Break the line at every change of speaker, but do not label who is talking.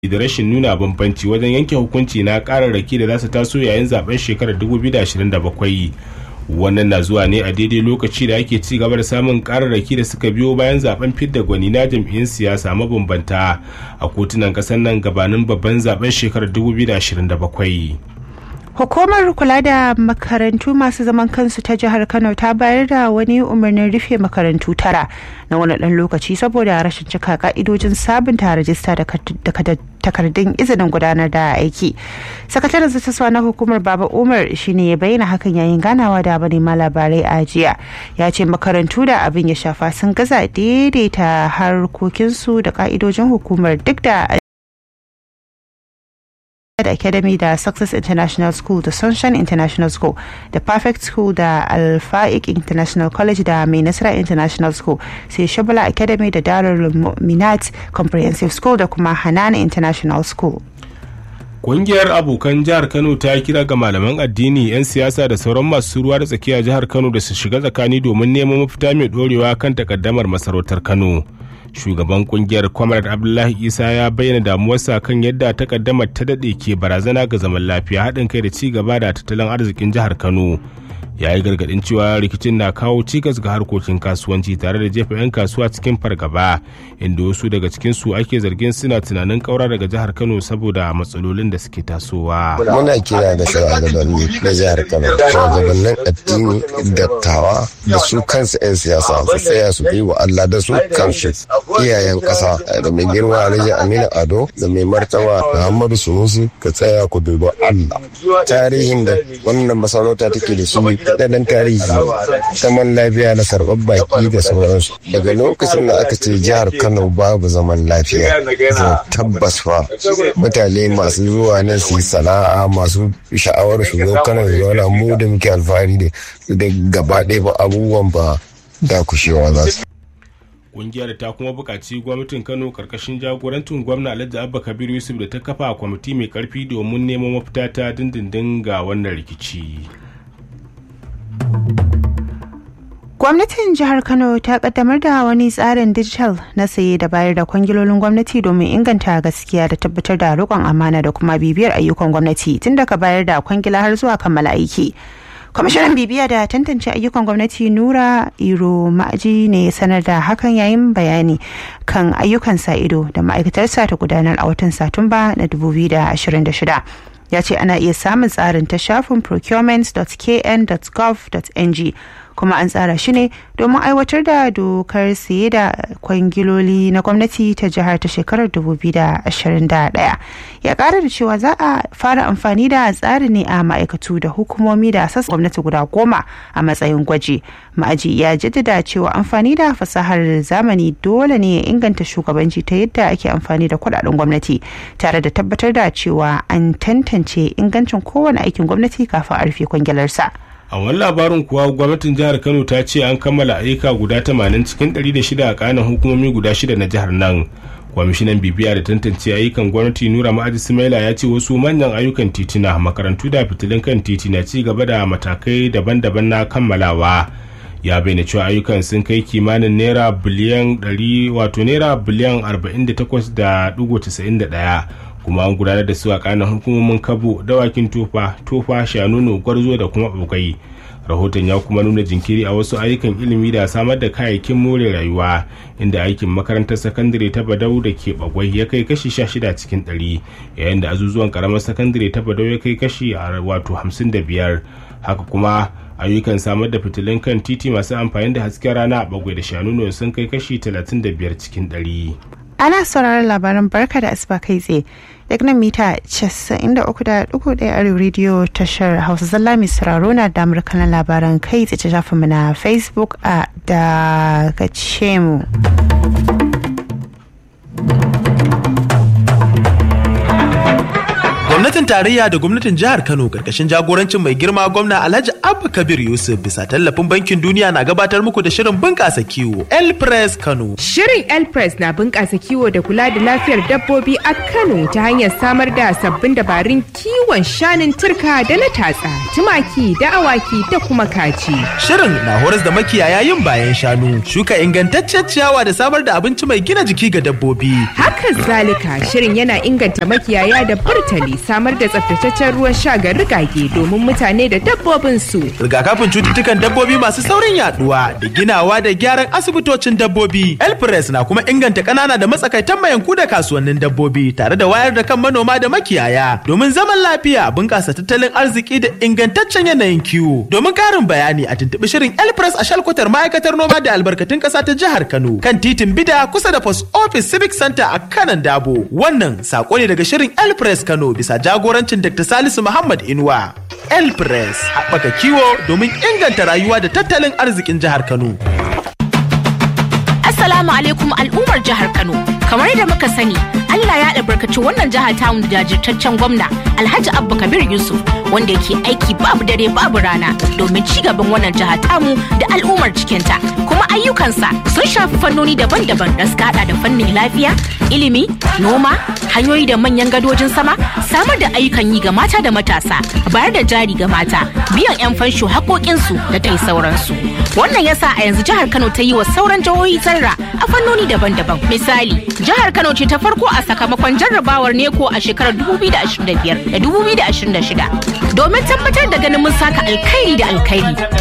da rashin nuna bambanci wajen yanke hukunci na kararraki da za su taso yayin zaben shekarar 2027 wannan na zuwa ne a daidai lokaci da ake ci gaba da samun kararraki da suka biyo bayan zaben fidda gwani na jam'iyyun siyasa mabambanta a kotunan kasar nan gabanin babban zaben shekarar 2027
Hukumar kula da makarantu masu zaman kansu ta jihar Kano ta bayar da wani umarnin rufe makarantu tara na wani ɗan lokaci saboda rashin cika ka'idojin sabunta rajista da takardun izinin gudanar da aiki. Sakataren zattaswa na hukumar Baba Umar shine ya bayyana hakan yayin ganawa da manema labarai a jiya. Ya ce makarantu da abin ya shafa sun gaza daidaita harkokinsu da ka'idojin hukumar duk da da Academy da Success International School da Sunshine International School da Perfect School da Alfaic International College da Mai Nasara International School sai Shabala Academy da Darul Minat Comprehensive School da kuma Hanan International School.
Ƙungiyar abokan jihar Kano ta kira ga malaman addini 'yan siyasa da sauran masu ruwa da tsakiya jihar Kano da su shiga tsakani domin neman mafita mai ɗorewa kan takaddamar masarautar Kano. shugaban kungiyar comrade abdullahi isa ya bayyana damuwarsa kan yadda takaddamar ta daɗe ke barazana ga zaman lafiya haɗin kai da ci gaba da tattalin arzikin jihar kano ya yi gargaɗin cewa rikicin na kawo cikas ga harkokin kasuwanci tare da jefa 'yan kasuwa cikin fargaba inda wasu daga cikinsu ake zargin suna tunanin kaura daga jihar kano saboda matsalolin da suke tasowa
muna kira da shugabanni na jihar kano shugabannin addini dattawa da su kansu 'yan siyasa su tsaya su bi wa allah da su kansu iyayen ƙasa da mai girma alhaji aminu ado da mai martaba muhammadu sunusi ka tsaya ku dubi allah tarihin da wannan masarauta take da shi daɗaɗɗen tarihi zaman lafiya na sarɓar baki da sauransu daga lokacin da aka ce jihar kano babu zaman lafiya tabbas fa mutane masu zuwa nan su yi sana'a masu sha'awar su zo kano su zauna mu da muke alfahari da gaba ɗaya ba abubuwan ba da kushewa za su
kungiyar ta kuma buƙaci gwamnatin kano karkashin jagorancin gwamna alhaji abba kabir yusuf da ta kafa kwamiti mai karfi domin neman mafita ta dindindin ga wannan rikici
Gwamnatin jihar Kano ta kaddamar da wani tsarin dijital na saye da bayar da kwangilolin gwamnati domin inganta gaskiya da tabbatar da riƙon amana da kuma bibiyar ayyukan gwamnati tun daga bayar da kwangila har zuwa kammala aiki. kwamishinan bibiya da tantance ayyukan gwamnati nura iro ma'aji ne sanar da hakan yayin bayani kan ayyukan sa ido da ma'aikatarsa ta gudanar a watan satumba na 2026 ya ce ana iya samun tsarin ta shafin procurement.kn.gov.ng kuma an tsara shi ne domin aiwatar da dokar siye da kwangiloli na gwamnati ta jihar ta shekarar 2021 ya kara da cewa za a fara amfani da tsari ne a ma'aikatu da hukumomi da sassa gwamnati guda goma a matsayin gwaji ma'aji ya jaddada cewa amfani da fasahar zamani dole ne ya inganta shugabanci ta yadda ake amfani da kudaden gwamnati tare da tabbatar da cewa an tantance ingancin kowane aikin gwamnati kafin a rufe kwangilarsa.
a wani labarin kuwa gwamnatin jihar kano ta ce an kammala ayyuka guda 80 cikin 106 a kanan hukumomi guda shida na jihar nan kwamishinan bibiya da tantance ayyukan gwamnati nura ma'aji sumaila ya ce wasu manyan ayyukan titina makarantu da fitilun kan titi na ci gaba da matakai daban-daban na kammalawa ya bayyana cewa ayyukan sun kai kimanin naira biliyan 100 wato naira biliyan 48.91 kuma an gudanar da su a kanan hukumomin kabo dawakin tofa tofa shanunu gwarzo da kuma bugai rahoton ya kuma nuna jinkiri a wasu ayyukan ilimi da samar da kayayyakin more rayuwa inda aikin makarantar sakandare ta badau da ke bagwai ya kai kashi 16 cikin 100 yayin da azuzuwan karamar sakandare ta badau ya kai kashi wato 55 haka kuma ayyukan samar da fitilun kan titi masu amfani da hasken rana a bagwai da shanunu sun kai kashi 35 cikin 100
ana sauraron labaran barka da asuba kai tsaye daga nan mita 93.1 arewa rediyo tashar hausa zalla mai sauraro na damar kanan labaran kai tsaye shafin mu na facebook a daga mu.
gwamnatin tarayya da gwamnatin jihar Kano karkashin jagorancin mai girma gwamna Alhaji Abba Kabir Yusuf bisa tallafin bankin duniya na gabatar muku da shirin bunƙasa kiwo El Press Kano.
Shirin El Press na bunƙasa kiwo da kula da lafiyar dabbobi a Kano ta hanyar samar da sabbin dabarun kiwon shanun turka da na tatsa, tumaki da awaki da kuma kaji.
Shirin na horas da makiyaya yin bayan shanu, shuka ingantaccen ciyawa da samar da abinci mai gina jiki ga dabbobi.
Haka zalika shirin yana inganta makiyaya da burtali samar da tsaftataccen ruwan sha ga rigage domin mutane da dabbobin su.
Rigakafin cututtukan dabbobi masu saurin yaduwa da ginawa da gyaran asibitocin dabbobi. Elpress na kuma inganta ƙanana da matsakaitan mayanku da kasuwannin dabbobi tare da wayar da kan manoma da makiyaya domin zaman lafiya bunƙasa tattalin arziki da ingantaccen yanayin kiwo. Domin ƙarin bayani a tuntuɓi shirin Elpress a shalkwatar ma'aikatar noma da albarkatun ƙasa ta jihar Kano kan titin Bida kusa da Post Office Civic Center a kanan Dabo. Wannan sako ne daga shirin Elpress Kano bisa jagorancin Dr. Salisu Muhammad Inuwa. Elpress haɓaka kiwo domin inganta rayuwa da tattalin arzikin jihar Kano.
Assalamu alaikum al'ummar jihar Kano. Kamar yadda muka sani, Allah ya albarkaci wannan jihar tamu da jajirtaccen gwamna Alhaji Abba Kabir Yusuf wanda yake aiki babu dare babu rana domin ci gaban wannan jihar tamu da al'ummar cikinta. Kuma ayyukansa sun shafi fannoni daban-daban da suka hada da fannin lafiya, ilimi, noma, hanyoyi da manyan gadojin sama, samar da ayyukan yi ga mata da matasa, bayar da jari ga mata, biyan 'yan fansho haƙoƙinsu da dai sauransu. Wannan yasa a yanzu jihar Kano ta yi wa sauran jihohi zarra a fannoni daban-daban. Misali, jihar Kano ce ta farko a sakamakon jarrabawar neko a shekarar 2025 da 2026 domin tabbatar da ganin mun saka alkhairi da alkhairi